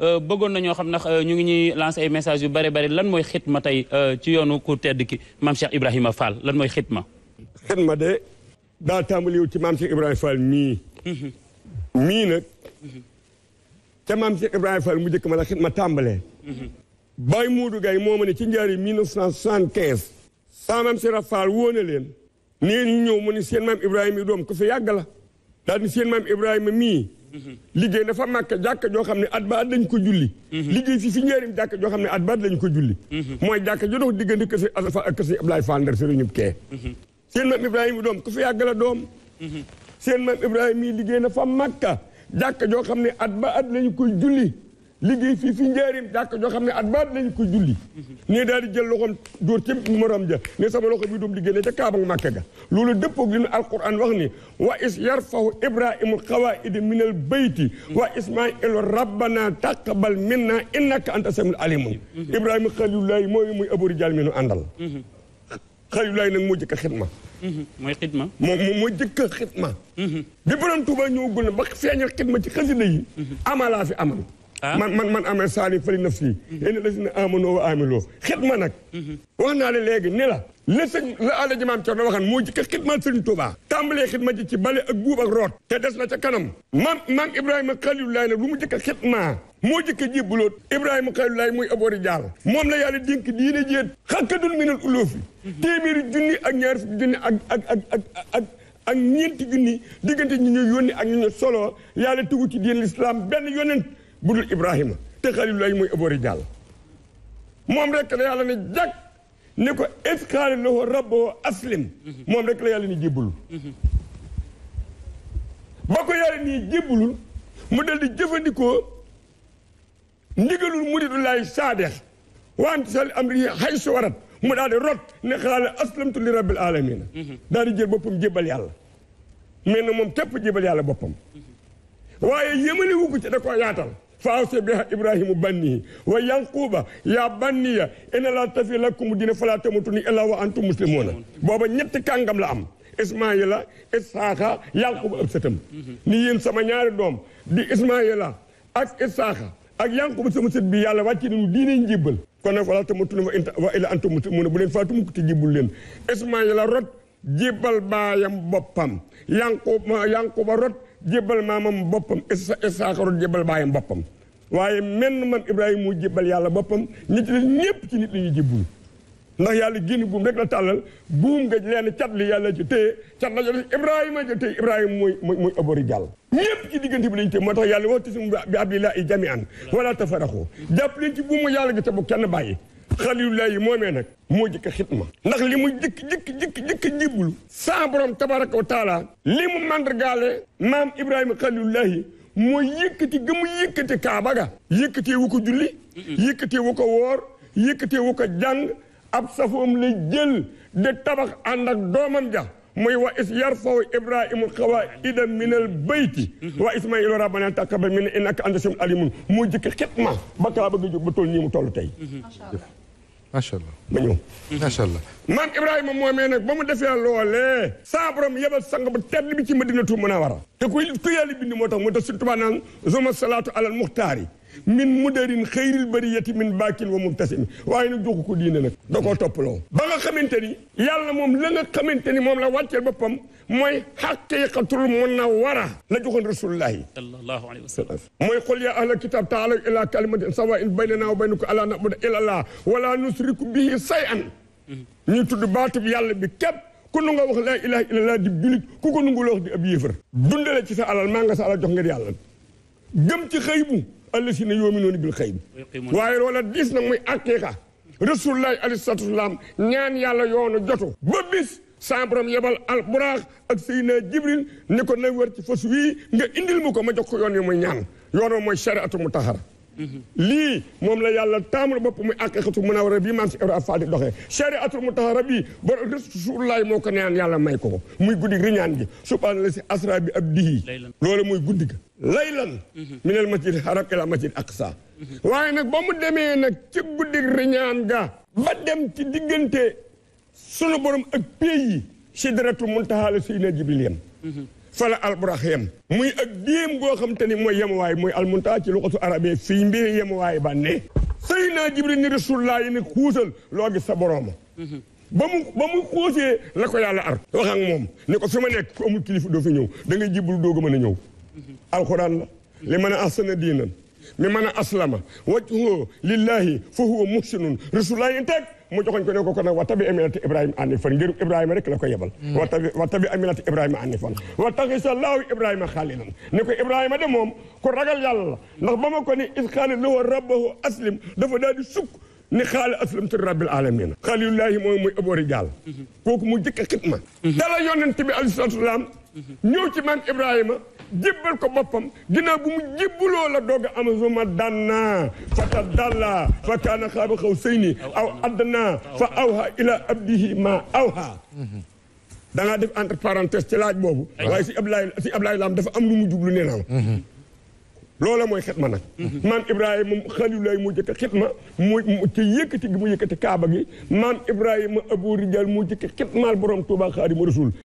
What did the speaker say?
bëggoon na ñoo xam ndax ñu ngi ñuy lancé ay messages yu bare bare lan mooy xitma tey ci yoonu ku tedd ki maam Cheikh Ibrahima Fall lan mooy xitma. xitma de daa tàmbaliwu ci maam Cheikh Ibrahima Fall mii. mii nag. te maam Cheikh Ibrahima Fall mu njëkk ma la xitma tàmbalee. Baye Moodu Gaye moo ma ne ci njaari 1975. saa maam Cheikh Fall woo na leen. nee ñu ñëw mu ni seen maam Ibrahima yi doom ko fi yàgg la. daal ni seen maam Ibrahima mii. liggéey dafa màkk jàkka joo xam ne at ba at lañ ko julli. liggéey fii fi njëriñ jàkka joo xam ne at ba at lañ ko julli. mooy jàkka jo dox diggante kër si Alpha ak kër si Ablaye Fall Ndar sëriñ ñëpp kee. seen maam Ibrahima doom ku fi yàgg la doom. seen maam Ibrahima mii liggéey na fa màkka jàkka joo xam ne at ba at lañ koy julli. liggéey fii fi njaarim jàkk joo xam ne at baat lañu ko julli ne daal di jël loxoom dóor ci morom ja ne sama loxo bi doom di génne ca kaaba màkka ga loolu dëppoog li nu alquran wax ni wa is yarfahu ibrahimu xawaidi min al bayti wa ismailu rabbana taqabal minna innaka anta samiul alimun ibrahima xalilullahi mooy muy abori jal mi nu àndal xalilullahi nag moo jëkk a xitma mooy xitma moom moom moo jëkk a xitma bi borom Tuuba ñëwagul na ba feeñal xitma ci xasida yi amalaa fi amal man man man amee saali fali naf si ene la si ne amanoo wa amiloo xitma nag wax naa la léegi ni la la sëñ la àlla ji maam Cerno waxan moo jëkk xitma sëñ Tuubaa tàmbalee xitma ji ci bale ak buub ak root te des na ca kanam maam maam Ibrahima Xalilullaay nag lu mu jëkk xitma moo jëkk jébbaloot Ibrahima Xalilullaay muy aboori jaal moom la yàlla dénk diine jéet xakkadun minal uloofi téeméeri junni ak ñaar fukki junni ak ak ak ak ak ak ñeenti junni diggante ñi ñu yónni ak ñu ñu solo yàlla tugu ci diine l'islam benn yonent budul Ibrahima te xalilullahi mooy aboori jàll moom rek la yàlla ne jag ne ko isqaala lahu rabbuhu aslim moom rek la yàlla ni jébbulul ba ko yàlla nii jébbulul mu dal di jëfandikoo ndigalul muridullahi saadex waan sal amri hay su warat mu daal di rot ne xaala aslamtu li rabbil alamina daal di jël boppam jébbal yàlla mais na moom képp jébbal yàlla boppam waaye yëmale wu ko ci da koo yaatal faawse biha ibrahimu bannihi wa yanquba ya banniya ina la tafi lakum dina fala tamutunni illa wa antum muslimuna booba ñetti kàngam la am ismaila isaaxa yanquba ëb sëtam ni yéen sama ñaari doom di ismaila ak isaaxa ak yanquba sama sët bi yàlla wàcce nañu diine njibbal kon nag fala tamutunni wa inta wa illa antum muslimuna bu leen faatu mukk te jibbul leen ismaila rot jibbal baayam boppam yanquba yanquba rot jébbal maamam boppam Isaaxa rot jébbal baayam boppam waaye menn man Ibrahima mu jébbal yàlla boppam ñi ci ñëpp ci nit la ñuy jébbul ndax yàlla génn buum rek la tàllal buum nga leen cat li yàlla ci téye cat la jot Ibrahima ja téye Ibrahima mooy mooy mooy abori jàll ñëpp ci diggante bi lañu téye moo tax yàlla waxtu si bi abdillahi jami'an wala tafaraxu jàpp leen ci buumu yàlla gi te bu kenn bàyyi xalilullahi moomee nag moo jëkk xitma ndax li mu jëkk jëkk jëkk jëkk jibbulu sa borom tabaraka wa taala li mu mandargaale maam ibrahima xalilullahi mooy yëkkati ga mu yëkkati kaaba ga yëkkatee wu ko julli yëkkatee wu ko woor yëkkatee wu ko jàng ab safoom la jël de tabax ànd ak doomam ja mooy wa is yarfaw ibrahimu xawaida min al bayti wa ismailu rabbana taqabbal minna innaka anta samiul alimun moo jëkk xitma ba kaaba ga jóg ba toll nii mu toll tey macha allah ma ñëw macha allah maam Ibrahima moomee nag ba mu defee loolee saa borom yebal sang ba tedd bi ci Madinatu Munawara te ku ku yàlla bind moo tax moo tax suñu Tuubaa naan zuma salaatu alal muxtaari min mudarin xëyril bariyati min baakin wa mubtasimi waaye nag joxu ko diine nag da koo toppaloo ba nga xamante ni yàlla moom la nga xamante ni moom la wàcceel boppam mooy xaqiqatul munawara la joxoon rasulullahi sallallahu alayhi wa sallam mooy qul yaa ahlal kitab taalaw ila kalimatin sawaa'in baynana wa baynakum allaa na'buda illa allah wala nusriku bihi shay'an ñu tudd baatub yàlla bi képp ku nu nga wax laa ilaha illallah di julit ku ko nungu la wax di ab yéefar dundale ci sa alal maa nga sa alal jox ngir yàlla gëm ci xëy bu allasina yu'minuuna bil xayb waaye loola diis nag muy aqiqa rasulullahi alayhi salaatu wasalaam ñaan yàlla yoonu jotu ba bis sa borom yebal al buraax ak Seydina Jibril ni ko na wër ci fas wii nga indil mu ko ma jox ko yoon yi muy ñaan yoonoo mooy shariatu mutahara lii moom la yàlla taamul bopp muy aqiqatu munawara bii maam si Ibra Fall di doxee shariatu mutahara bii ba rasulullahi moo ko naan yàlla may ko ko muy guddi riñaan gi subhaana la si asra bi ab dihi loolu muy guddi ga laylan minal masjid haram ila masjid aqsa waaye nag ba mu demee nag ci guddi riñaan ga ba dem ci diggante sunu borom ak pays yi sidratul muntaha la Seydina Jibril yam fala alburax yem muy ak déem goo xam te ni mooy yemuwaay muy almunta ci luxatu arabe fii mbiri yemuwaay ba ne sëy naa jibril ni rasulullah yi ne xuusal loo gis sa borooma ba mu ba mu xuusee la ko yàlla ar wax ak moom ni ko fi ma nekk ku amul kilifa doo fi ñëw da ngay jibul doog a mën a ñëw alxuraan la li mën a ahsana diinan mi mën a aslama wajhuhu lillahi fa huwa muhsinun rasulullah yi teg mu joxoñ ko ne ko kon nag wa tabi amilati ibrahima anifan ngir ibrahima rek la ko yebal wa tabi wa tabi amilati ibrahima anifan wa taxisa laahu ibrahima xaalilan ni ko ibrahima de moom ku ragal yàlla la ndax ba ma ko ni is qaala lahu rabbahu aslim dafa daal di sukk ni xaala aslamtu rabbil alamina xalilullahi mooy muy abori jàll kooku mu jëkk a xitma dala yonent bi alayhi salaatu salaam ñëw ci maam ibrahima jébbal ko boppam ginnaaw bu mu jébbaloo la doog a am suma danna fa tadalla fa kaana xaaba xaw sëyni aw adna fa awha ila abdihi ma awha da ngaa def entre parenthèse ci laaj boobu waaye si Ablaye si Ablaye Lam dafa am lu mu jublu nee naa ma loola mooy xitma nag maam ibrahima xalilulaay mu jëkk xitma mu ci yëkkati gi mu yëkkati kaaba gi maam ibrahima abu rijal mu jëkk xitmaal borom tuuba xaadimu rasul